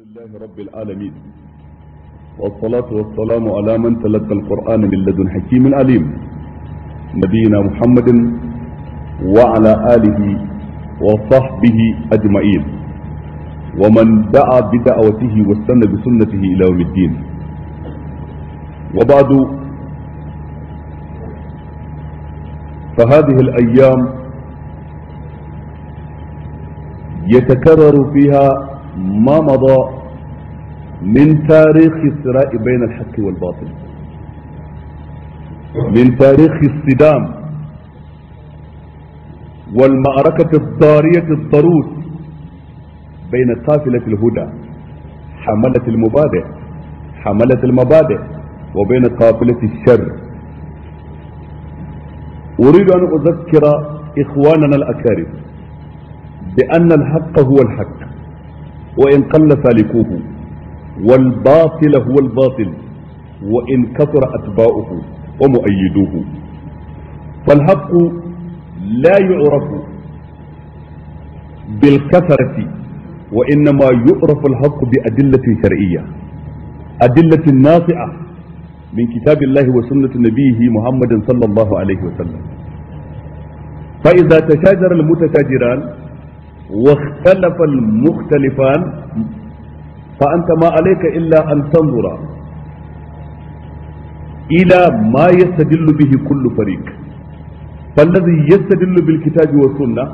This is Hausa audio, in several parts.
لله رب العالمين والصلاة والسلام على من تلقى القرآن من لدن حكيم عليم نبينا محمد وعلى آله وصحبه أجمعين ومن دعا بدعوته واستنى بسنته إلى يوم الدين وبعد فهذه الأيام يتكرر فيها ما مضى من تاريخ الصراع بين الحق والباطل من تاريخ الصدام والمعركة الضارية الضروس بين قافلة الهدى حملة المبادئ حملة المبادئ وبين قافلة الشر أريد أن أذكر إخواننا الأكارم بأن الحق هو الحق وإن قل سالكوه والباطل هو الباطل وإن كثر أتباؤه ومؤيدوه فالحق لا يعرف بالكثرة وإنما يعرف الحق بأدلة شرعية أدلة ناطعة من كتاب الله وسنة نبيه محمد صلى الله عليه وسلم فإذا تشاجر المتشاجران واختلف المختلفان فأنت ما عليك إلا أن تنظر إلى ما يستدل به كل فريق فالذي يستدل بالكتاب والسنة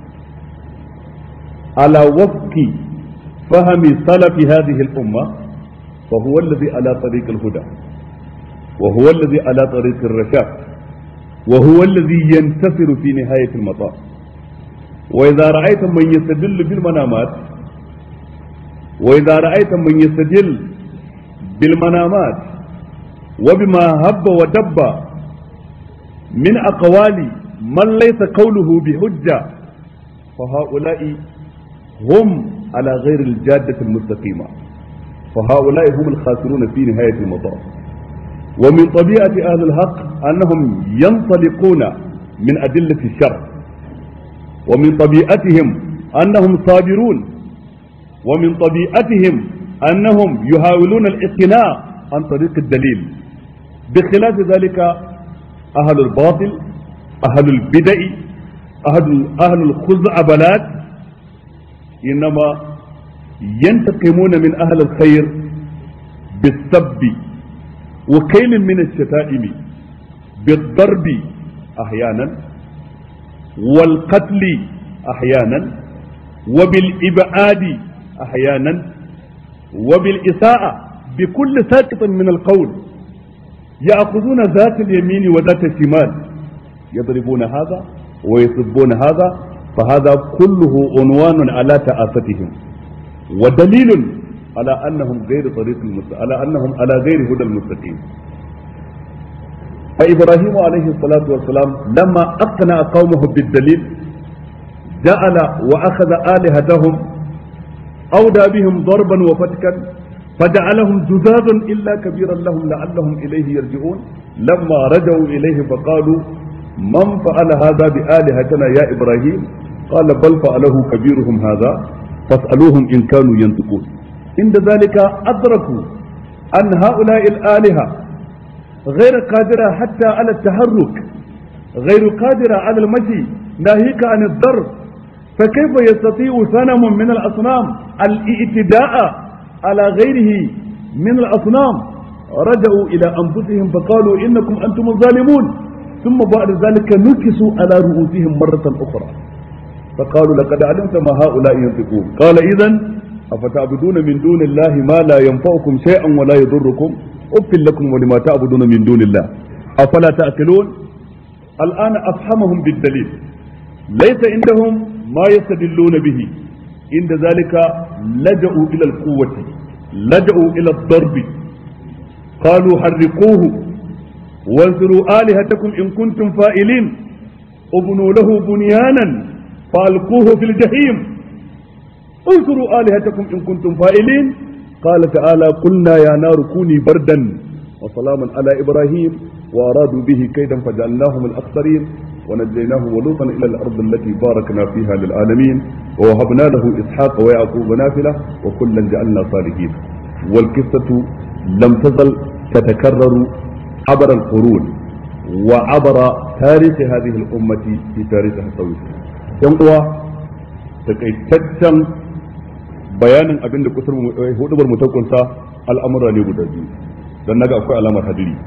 على وفق فهم سلف هذه الأمة فهو الذي على طريق الهدى وهو الذي على طريق الرشاد وهو الذي ينتصر في نهاية المطاف وإذا رأيت من يستدل بالمنامات وإذا رأيت من يستدل بالمنامات وبما هب ودب من أقوال من ليس قوله بحجة فهؤلاء هم على غير الجادة المستقيمة فهؤلاء هم الخاسرون في نهاية المطاف ومن طبيعة أهل الحق أنهم ينطلقون من أدلة الشر ومن طبيعتهم أنهم صابرون ومن طبيعتهم أنهم يحاولون الاقتناع عن طريق الدليل بخلاف ذلك أهل الباطل أهل البدع أهل, أهل الخزعبلات إنما ينتقمون من أهل الخير بالسب وكيل من الشتائم بالضرب أحيانا والقتل احيانا وبالابعاد احيانا وبالاساءه بكل ساقط من القول ياخذون ذات اليمين وذات الشمال يضربون هذا ويسبون هذا فهذا كله عنوان على تآفتهم ودليل على انهم غير طريق المست... على انهم على غير هدى المستقيم فإبراهيم عليه الصلاة والسلام لما أقنع قومه بالدليل جعل وأخذ آلهتهم أودى بهم ضربا وفتكا فجعلهم جذاذا إلا كبيرا لهم لعلهم إليه يرجعون لما رجعوا إليه فقالوا من فعل هذا بآلهتنا يا إبراهيم قال بل فعله كبيرهم هذا فاسألوهم إن كانوا ينطقون عند ذلك أدركوا أن هؤلاء الآلهة غير قادرة حتى على التحرك غير قادرة على المشي ناهيك عن الضرب فكيف يستطيع صنم من الأصنام الاعتداء على غيره من الأصنام رجعوا إلى أنفسهم فقالوا إنكم أنتم الظالمون ثم بعد ذلك نكسوا على رؤوسهم مرة أخرى فقالوا لقد علمت ما هؤلاء ينطقون قال إذا أفتعبدون من دون الله ما لا ينفعكم شيئا ولا يضركم أف لكم ولما تعبدون من دون الله أفلا تأكلون الآن أفهمهم بالدليل ليس عندهم ما يستدلون به عند ذلك لجأوا إلى القوة لجأوا إلى الضرب قالوا حرقوه وانصروا آلهتكم إن كنتم فائلين ابنوا له بنيانا فألقوه في الجحيم انصروا آلهتكم إن كنتم فائلين قال تعالى قلنا يا نار كوني بردا وسلاما على ابراهيم وارادوا به كيدا فجعلناهم الاخسرين ونجيناه ولوطا إلى الأرض التي باركنا فيها للعالمين ووهبنا له إسحاق ويعقوب نافلة وكلا جعلنا صالحين والقصة لم تزل تتكرر عبر القرون وعبر تاريخ هذه الأمة في تاريخها الطويل ينقوى تكيتشن bayanin abin da kusur hudubar mu ta kunsa al'amura ne guda biyu don naga akwai alamar hadiri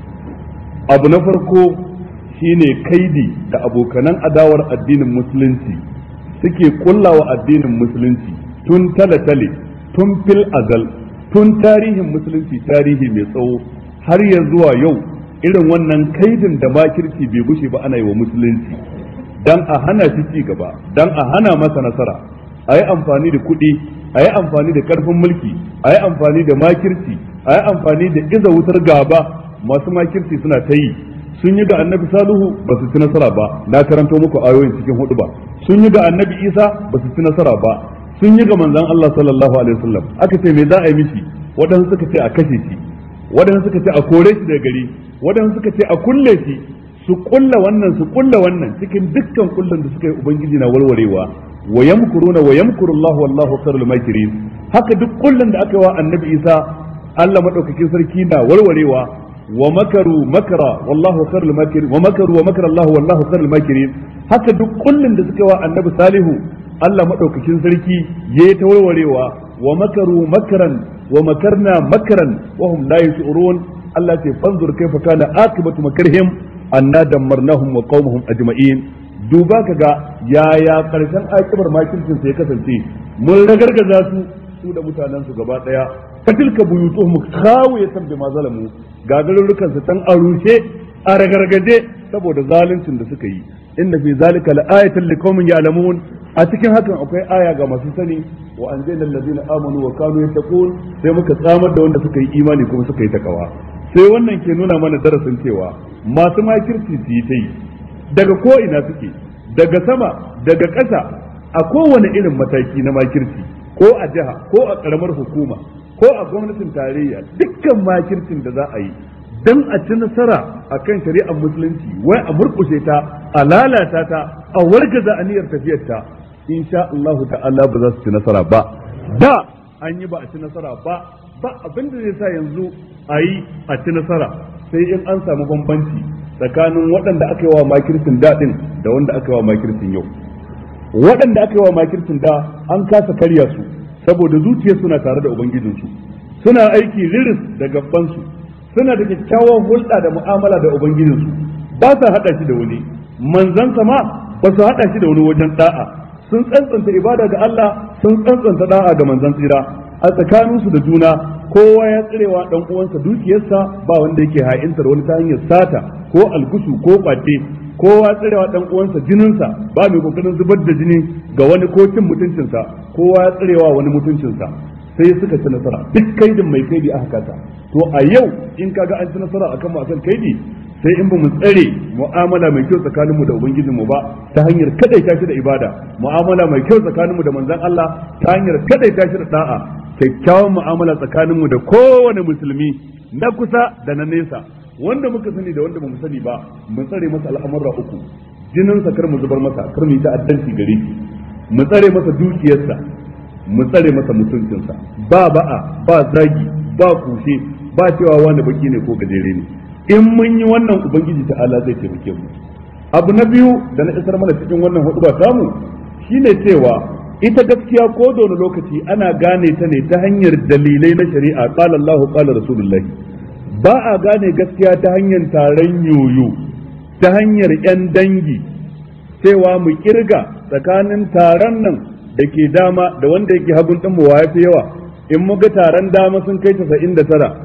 abu na farko shine kaidi da abokanan adawar addinin musulunci suke kullawa addinin musulunci tun tale-tale tun fil azal tun tarihin musulunci tarihi mai tsawo har ya zuwa yau irin wannan kaidin da makirci bai gushe ba ana yi wa musulunci dan a hana shi ci gaba dan a hana masa nasara a yi amfani da kuɗi a yi amfani da ƙarfin mulki a yi amfani da makirci a yi amfani da iza wutar gaba masu makirci suna ta yi sun yi ga annabi saluhu ba su ci nasara ba na karanto muku ayoyin cikin hudu ba sun yi ga annabi isa ba su ci nasara ba sun yi ga manzon Allah sallallahu alaihi wasallam aka ce me za a yi mishi waɗansu suka ce a kashe shi waɗansu suka ce a kore shi daga gari waɗansu suka ce a kulle shi su kulla wannan su kulla wannan cikin dukkan kullun da suka yi ubangiji na warwarewa wa yamkuruna wa yamkuru Allah wallahu khairul makirin haka duk kullun da aka yi wa annabi Isa Allah madaukakin sarki na warwarewa wa makaru makara wallahu khairul makirin wa makaru wa makara Allah wallahu khairul makirin haka duk kullun da suka yi wa annabi Salihu Allah madaukakin sarki ya ta warwarewa wa makaru makaran wa makarna makaran wa hum la yashurun Allah ce fanzur kaifa kana akibatu makarhim anna dammarnahum wa qaumahum ajma'in duba kaga yaya karshen akibar makircin sai kasance mun ragargaza su su da mutanen su gaba daya fatilka buyutuhum khawiyatan bima zalamu gagarurrukan su tan arushe a ragargaje saboda zaluncin da suka yi inna fi zalika la'ayatan liqaumin ya'lamun a cikin hakan akwai aya ga masu sani wa anzalna allazina amanu wa kanu yattaqun sai muka tsamar da wanda suka yi imani kuma suka yi takawa sai wannan ke nuna mana darasin cewa masu makirci su yi ta yi daga ko ina suke daga sama daga ƙasa a kowane irin mataki na makirci ko a jiha ko a ƙaramar hukuma ko a gwamnatin tarayya dukkan makircin da za a yi dan a ci nasara a kan shari'ar musulunci wai a murƙushe ta a lalata ta a wargaza aniyar tafiyar ta insha Allah ta'ala ba za su ci nasara ba da an yi ba a ci nasara ba ba abin da zai sa yanzu a yi a ci nasara sai in an samu bambanci tsakanin waɗanda aka yi wa makircin daɗin da wanda aka yi wa makircin yau waɗanda aka yi wa makircin da an kasa karya su saboda zuciya suna tare da ubangijinsu suna aiki riris da gabansu suna da kyakkyawan hulɗa da mu'amala da ubangijinsu ba sa haɗa shi da wani manzansa ma ba su haɗa shi da wani wajen da'a sun tsantsanta ibada ga Allah sun tsantsanta da'a ga manzan tsira a tsakaninsu da juna kowa ya tsirewa dan uwansa dukiyarsa ba wanda yake ha'intar wani ta hanyar sata ko algusu ko kwace kowa tsirewa dan uwansa jininsa ba mai kokarin zubar da jini ga wani ko cin mutuncinsa kowa ya tsirewa wani mutuncinsa sai suka ci nasara duk kaidin mai kaidi aka kasa to a yau in kaga an ci nasara akan mu akan kaidi sai in ba mu tsare mu'amala mai kyau tsakaninmu da ubangijinmu ba ta hanyar kadaita shi da ibada mu'amala mai kyau tsakaninmu da manzon Allah ta hanyar kadaita shi da da'a kyakkyawan mu'amala tsakaninmu da kowane musulmi na kusa da na nesa wanda muka sani da wanda bamu sani ba mu tsare masa al'amurra uku jinin sa kar mu zubar masa kar mu yi ta'addanci gare shi mu tsare masa dukiyarsa mu tsare masa mutuncinsa ba ba'a ba zagi ba kushe ba cewa wani baki ne ko gajere ne in mun yi wannan ubangiji ta'ala zai taimake mu abu na biyu da na isar mana cikin wannan hudu ba samu shine cewa ita gaskiya ko da wani lokaci ana gane ta ne ta hanyar dalilai na shari'a qala Allahu qala Rasulullah ba a gane gaskiya ta hanyar taron yoyo ta hanyar yan dangi cewa mu kirga tsakanin taron nan da ke dama da wanda yake hagun din mu wa yafi yawa in muga taron dama sun kai 99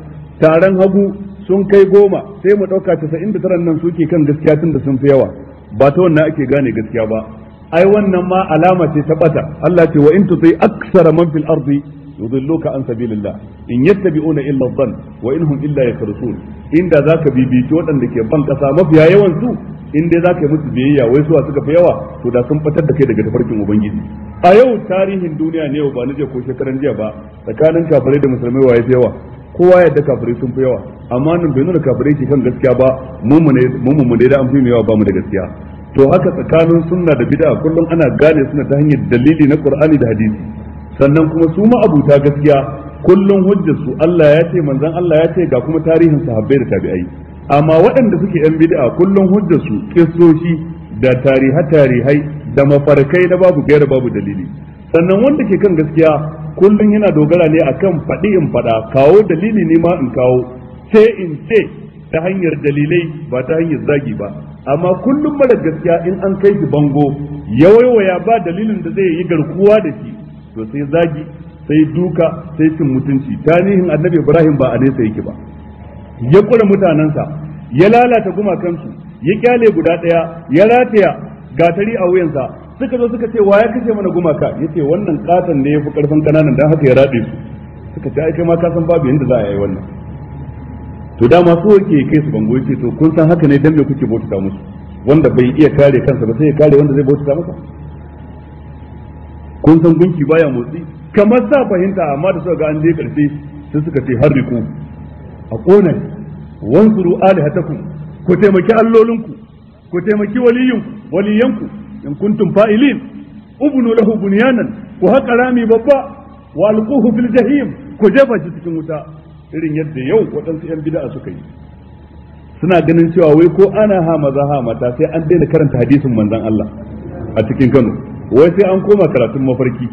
taron hagu sun kai goma sai mu ɗauka 99 nan suke kan gaskiya tun da sun fi yawa ba ta wannan ake gane gaskiya ba ai wannan ma alama ce ta bata Allah ce wa in tuti aksara man fil ardi yudilluka an sabilillah in yattabi'una illa dhann wa in hum illa yakhrusun inda zaka bibici waɗanda ke ban kasa mafiya yawan su in dai zaka yi musu biyayya wai suwa suka fi yawa to da sun fitar da kai daga tafarkin ubangiji a yau tarihin duniya ne ba na je ko shekaran jiya ba tsakanin kafirai da musulmai waye fi yawa kowa yadda kafirai sun fi yawa amma nan bai nuna kafirai ke kan gaskiya ba mu mu ne da an fi yawa ba mu da gaskiya to haka tsakanin sunna da bid'a kullum ana gane suna ta hanyar dalili na qur'ani da hadisi sannan kuma su ma abuta gaskiya kullum hujjar su Allah ya ce manzon Allah ya ce ga kuma tarihin sahabbai da tabi'ai amma waɗanda suke yan bid'a kullum hujjar su kissoshi da tariha tarihai da mafarkai na babu gaira babu dalili sannan wanda ke kan gaskiya kullum yana dogara ne akan faɗi in faɗa kawo dalili ne ma in kawo ce in ce ta hanyar dalilai ba ta hanyar zagi ba amma kullum mara gaskiya in an kai shi bango ya waiwaya ba dalilin da zai yi garkuwa da shi to sai zagi sai duka sai cin mutunci tarihin annabi ibrahim ba a nesa yake ba ya kura mutanensa ya lalata gumakansu ya kyale guda ɗaya ya rataya gatari a wuyansa suka zo suka ce wa ya kashe mana gumaka yace wannan katon ne yafi karfin kananan dan haka ya rade su suka ce ai kai ma ka san babu yanda za a yi wannan to da masu yake kai su bango yace to kun san haka ne dan me kuke bauta musu wanda bai iya kare kansa ba sai ya kare wanda zai bauta masa kun san gunki baya motsi kamar sa fahimta amma da suka ga an je karfe sai suka ce harriku a kona wansuru alihatakum ku taimaki allolinku ku taimaki waliyinku waliyanku in kuntum fa'ilin ubnu lahu bunyanan ku haƙa rami babba wa alquhu fil jahim ku jefa shi cikin wuta irin yadda yau waɗansu yan bid'a suka yi suna ganin cewa wai ko ana ha maza ha mata sai an daina karanta hadisin manzon Allah a cikin Kano wai sai an koma karatun mafarki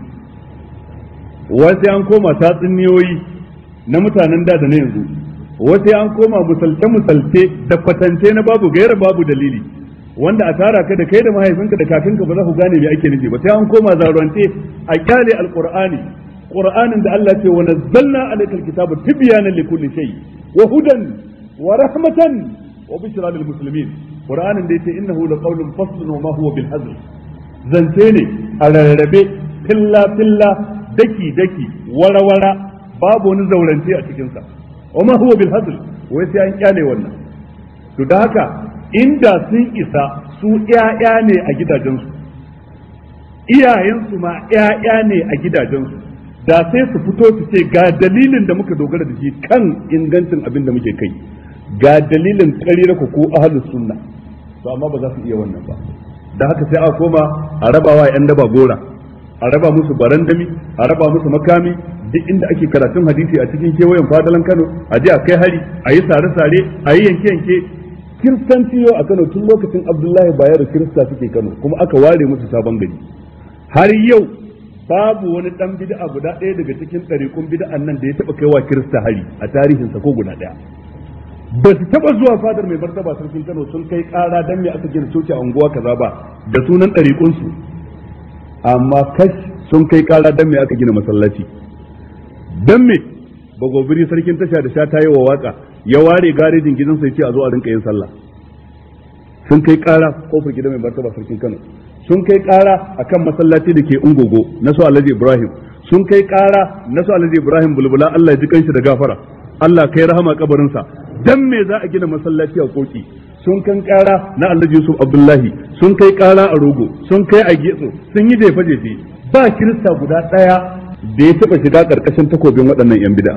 wai sai an koma tatsuniyoyi na mutanen da da na yanzu wai sai an koma musalte musalte da kwatance na babu gaira babu dalili wanda a tara ka da kai da mahaifinka da kakanka ba za ku gane me ake nufi ba sai an koma zarwance a kyale alqur'ani qur'anin da Allah ce wa nazzalna alayka alkitaba tibyanan likulli shay wa hudan wa rahmatan wa bushra lil muslimin qur'anin da yace innahu laqawlun faslun wa ma huwa bil hazl zance ne a rarrabe filla filla daki daki wara wara babu wani zaurance a cikin sa wa ma huwa bil hazl wai sai an kyale wannan to da haka inda sun isa su ƴaƴa ne a gidajensu iyayensu ma ƴaƴa ne a gidajensu da sai su fito su ce ga dalilin da muka dogara da shi kan ingancin abin da muke kai ga dalilin ƙarira ku ko ahlus sunna to amma ba za su iya wannan ba da haka sai a koma a rabawa yan daba gora a raba musu barandami a raba musu makami duk inda ake karatun hadisi a cikin kewayen fadalan Kano a je a kai hari a yi sare-sare a yi yanke-yanke kiristanci yau a Kano tun lokacin Abdullahi Bayero kirista suke Kano kuma aka ware musu sabon gari har yau babu wani dan bid'a guda ɗaya daga cikin ɗariƙun bid'an nan da ya taɓa kaiwa kirista hari a tarihinsa ko guda ɗaya ba su taɓa zuwa fadar mai martaba sarkin Kano sun kai ƙara dan me aka gina coci a unguwa kaza ba da sunan ɗariƙunsu amma kash sun kai ƙara dan me aka gina masallaci dan me bagobiri sarkin tasha da sha ta yi wa waka ya ware garejin gidansa ya ce a zo a rinka yin sallah sun kai ƙara kofar gidan mai martaba sarkin Kano sun kai ƙara akan masallaci da ke ungogo na su alhaji ibrahim sun kai ƙara na su alhaji ibrahim bulbula allah ji kanshi da gafara allah kai rahama kabarinsa dan me za a gina masallaci a koki sun kan ƙara na alhaji yusuf abdullahi sun kai ƙara a rogo sun kai a getso sun yi jefe jefe ba kirista guda ɗaya da ya taɓa shiga ƙarƙashin takobin waɗannan yan bid'a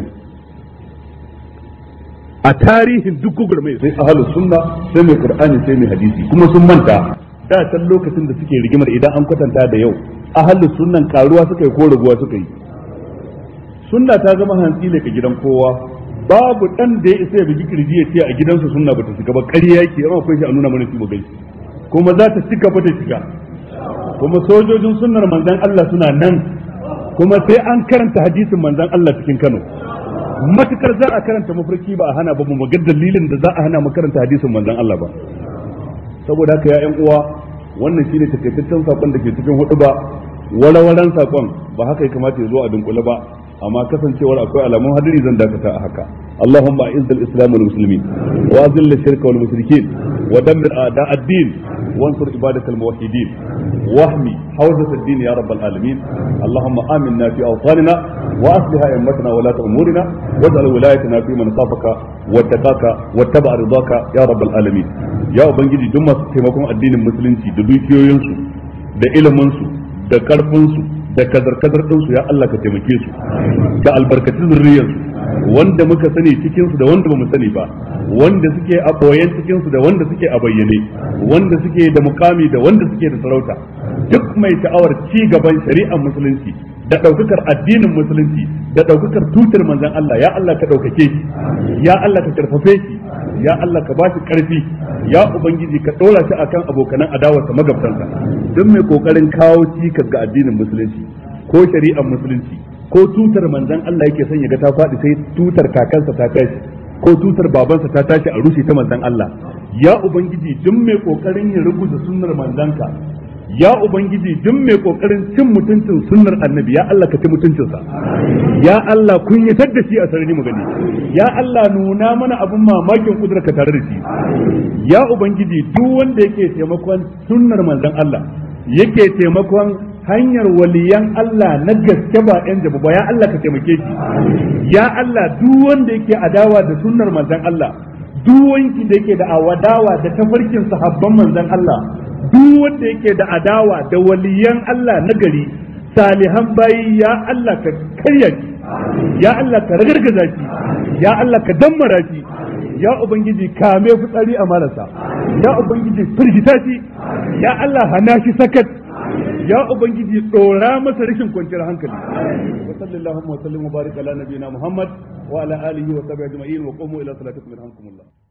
a tarihin duk gugurmai sai ahlus sunna sai mai qur'ani sai mai hadisi kuma sun manta da can lokacin da suke rigimar idan an kwatanta da yau ahalus sunnan karuwa suka yi ko raguwa suka yi sunna ta zama hantsi ka gidan kowa babu dan da ya isa ya bugi kirji ya ce a gidansu sunna bata shiga ba ƙarya yake amma akwai shi a nuna mana shi mu gaishe kuma za ta cika bata shiga kuma sojojin sunnar manzon Allah suna nan kuma sai an karanta hadisin manzon Allah cikin Kano matukar za a karanta mafarki ba a hana ba mu ga dalilin da za a hana mu karanta hadisin manzon Allah ba saboda haka ya yan uwa wannan shine takaitaccen sakon da ke cikin hudu ba walawalan sakon ba haka ya kamata ya zo a dunkule ba amma kasancewar akwai alamun hadiri zan dakata a haka اللهم اعز الاسلام والمسلمين واذل الشرك والمشركين ودمر اعداء الدين وانصر عبادك الموحدين واحمي حوزة الدين يا رب العالمين اللهم امنا في اوطاننا واصلح ائمتنا ولاة امورنا واجعل ولايتنا في من خافك واتقاك واتبع رضاك يا رب العالمين يا ubangiji duk masu taimakon addinin musulunci da dukiyoyinsu da iliminsu da karfinsu da kazar-kazar ɗinsu ya Allah ka taimake su ka albarkaci zurriyarsu wanda muka sani cikin su da wanda bamu sani ba wanda suke a boyen cikin su da wanda suke a bayyane wanda suke da mukami da wanda suke da sarauta duk mai sha'awar ci gaban shari'ar musulunci da ɗaukakar addinin musulunci da ɗaukakar tutar manzon Allah ya Allah ka ɗaukake shi ya Allah ka karfafe shi ya Allah ka ba shi ƙarfi ya ubangiji ka ɗora shi akan abokanan adawarsa magabtansa duk mai kokarin kawo cikas ga addinin musulunci ko shari'ar musulunci ko tutar manzon Allah yake son ya ga ta faɗi sai tutar kakansa ta tashi ko tutar babansa ta tashi a rushe ta manzon Allah ya ubangiji duk mai kokarin ya rubuta sunnar manzanka ya ubangiji duk mai kokarin cin mutuncin sunnar annabi ya Allah ka ci mutuncinsa ya Allah kun yi da shi a sarari mu gani ya Allah nuna mana abin mamakin kudurka tare da shi ya ubangiji duk wanda yake taimakon sunnar manzon Allah yake taimakon hanyar waliyan Allah na gaske ba yan jabu ba ya Allah ka taimake shi ya Allah duk wanda yake adawa da sunnar manzon Allah duk wanki da yake da awadawa da tafarkin sahabban manzon Allah duk wanda yake da adawa da waliyan Allah na gari salihan bayi ya Allah ka karya shi ya Allah ka ragargaza shi ya Allah ka dammara shi ya ubangiji kame fitsari a marasa ya ubangiji firgita shi ya Allah hana shi sakat ya ubangiji dora masa rashin kwanciyar hankali wa sallallahu wa sallam wa barik ala nabiyina muhammad wa ala alihi wa sahbihi ajma'in wa qumu ila salatikum yarhamkumullah